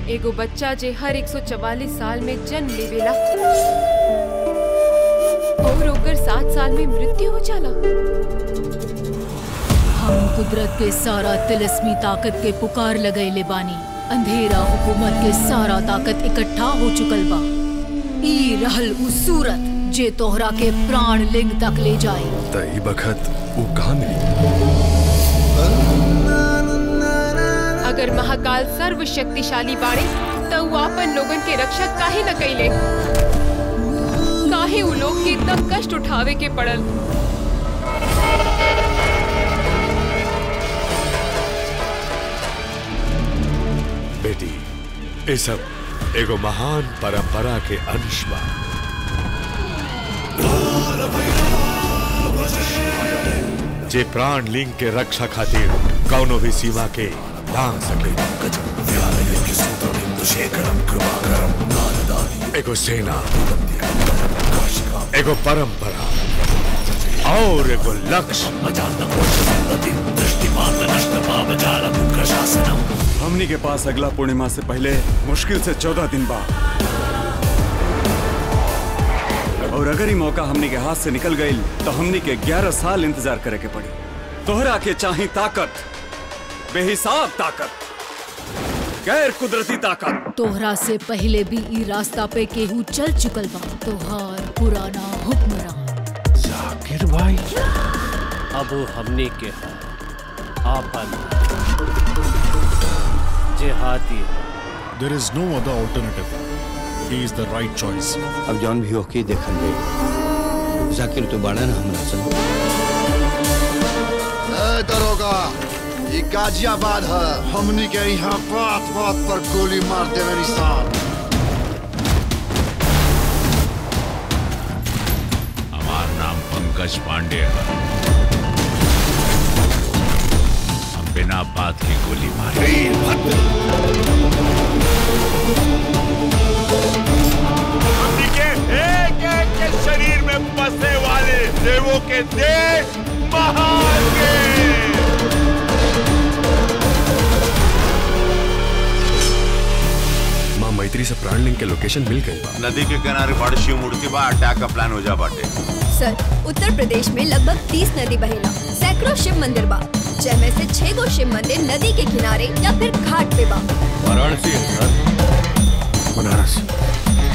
एगो बच्चा जे हर 144 साल में जन्म लेवेला और ओकर सात साल में मृत्यु हो जाला हम कुदरत के सारा तिलस्मी ताकत के पुकार लगैले बानी अंधेरा हुकूमत के सारा ताकत इकट्ठा हो चुकल बा ई रहल उ सूरत जे तोहरा के प्राण लिंग तक ले जाए त ई बखत वो कहाँ मिली अगर महाकाल सर्वशक्तिशाली बाड़े तो वो अपन लोगन के रक्षा काहे न कैले काहे उ लोग के इतना कष्ट उठावे के पड़ल बेटी ये सब एगो महान परंपरा के अंश बा जे प्राण लिंग के रक्षा खातिर कौनो भी सीमा के लांग सके एगो सेना एगो परंपरा और एगो लक्ष्य हमनी के पास अगला पूर्णिमा से पहले मुश्किल से चौदह दिन बा और अगर ही मौका हमनी के हाथ से निकल गई तो हमनी के ग्यारह साल इंतजार करे के पड़ी तोहरा के चाही ताकत बेहिसाब ताकत गैर कुदरती ताकत तोहरा से पहले भी ई रास्ता पे केहू चल चुकल बा तोहार पुराना हुक्मरान जाकिर भाई अब हमने के है आपन जेहादी There is no other alternative. He is the right choice. अब जौन भी होके देखल जाए जाकिर तो बड़ा ना हमरा संग ए दरोगा ये गाजियाबाद है हमनी के यहाँ बात बात पर गोली मार देवे निशान हमार नाम पंकज पांडे है हम बिना बात की गोली मारे के एक एक के शरीर में बसने वाले देवों के देश महान के माँ मैत्री से प्राण लिंग के लोकेशन मिल गई बा नदी के किनारे बड़ शिव मूर्ति बा अटैक का प्लान हो जा बाटे सर उत्तर प्रदेश में लगभग 30 नदी बहेला सैकड़ों शिव मंदिर बा जिनमें से छह गो शिव मंदिर नदी के किनारे या फिर घाट पे बा वाराणसी है सर बनारस